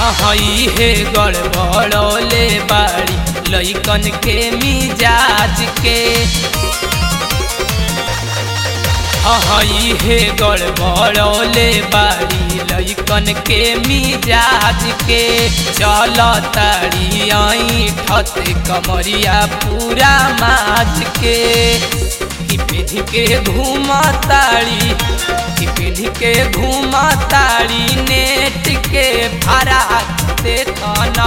हई हे गड़बड़ौले बाड़ी लइकन के मिजाज के हई हे गड़बड़ौले बाड़ी लइकन के मिजाज के चल ताड़ी आई ठत कमरिया पूरा माज के पीढ़ी के घूमा ताड़ी पीढ़ी के घूमा ताड़ी नेट के भाड़ा देखना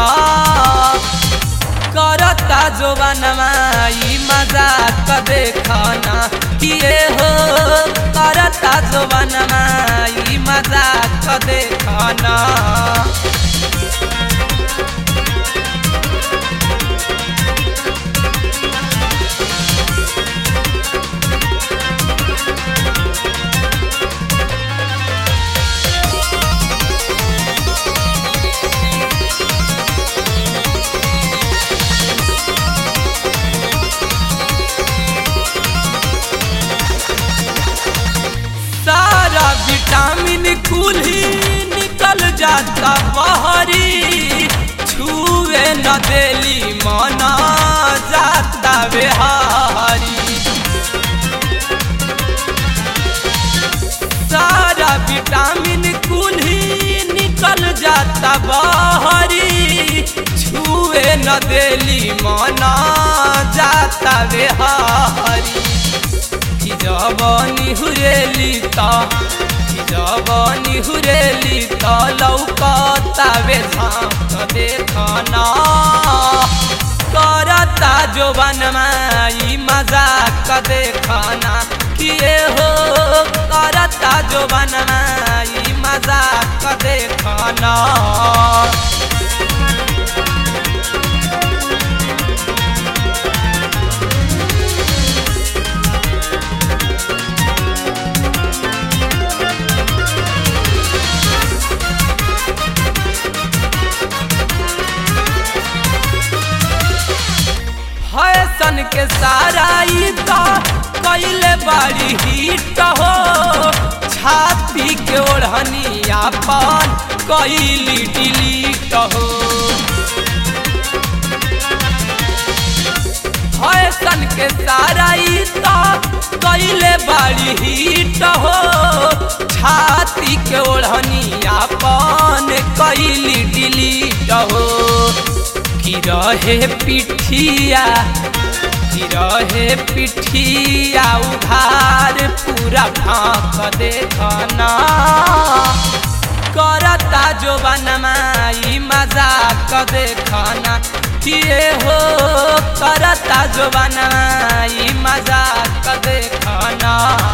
करता जोबानमा ई मजाक देखना किए हो करता जोबानमा ई मजाक देखना सारा विटामिन कुल ही निकल जाता बहरी छुए न देली मना जाता बेहारी सारा विटामिन कुल ही निकल जाता बहरी छुए न देली मना जाता बेहारी कि जवानी हुरेली ता कि जवानी हुरेली ता लौकता वे झांक देखना करता जोबन माई मजाक देखना किए हो करता जोबन माई मजाक देखना फैशन के सारा ई तो कैले बड़ी हिट हो छाती के ओढ़नी अपन कैली डिलीट हो फैशन के सारा ई तो कैले बड़ी हिट हो छाती के ओढ़नी अपन कैली डिलीट हो की रहे पिठिया की रहे पिठिया उधार पूरा भाक देखना करता जो बनमाई मजाक देखना किए हो करता जो बनमाई मजाक देखना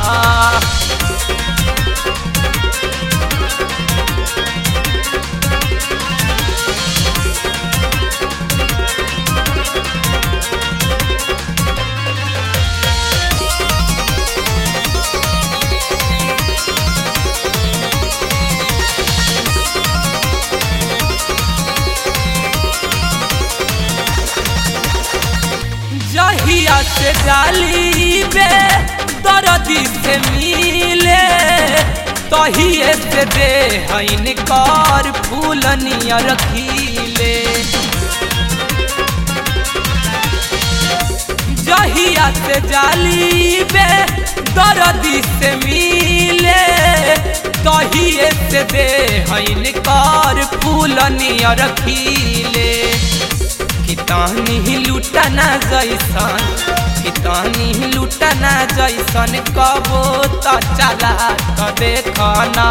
जहिया से डाली बे दर्दी से मिले तहिए से दे हईन कर फूल नियर खिले जहिया से जाली बे दर्दी से मिले तहिए से दे हईन कर फूल नियर खिले कितानी लुटना जैसन कितानी लुटना जैसन कबो त चला त देखना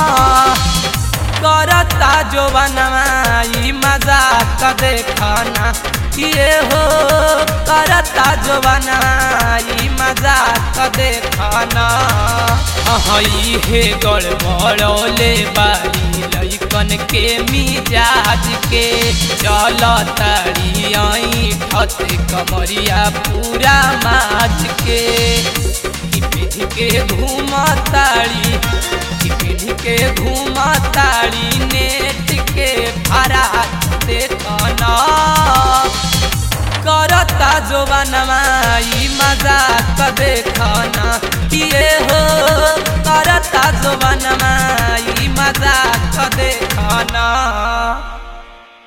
करता जो बनमाई मजाक देखना किए हो करता जो बनमाई मजाक देखना हई हे गड़बड़ौले बाड़ी लइकन के मिजाज के चल तारी आई ठत कमरिया पूरा माज के कि पीढ़ी के घूमा तारी कि पीढ़ी के घूमा तारी नेट के भाड़ा देखना करता जो बनवाई मजाक देखना ये हो करता जो बनवाई मजाक देखना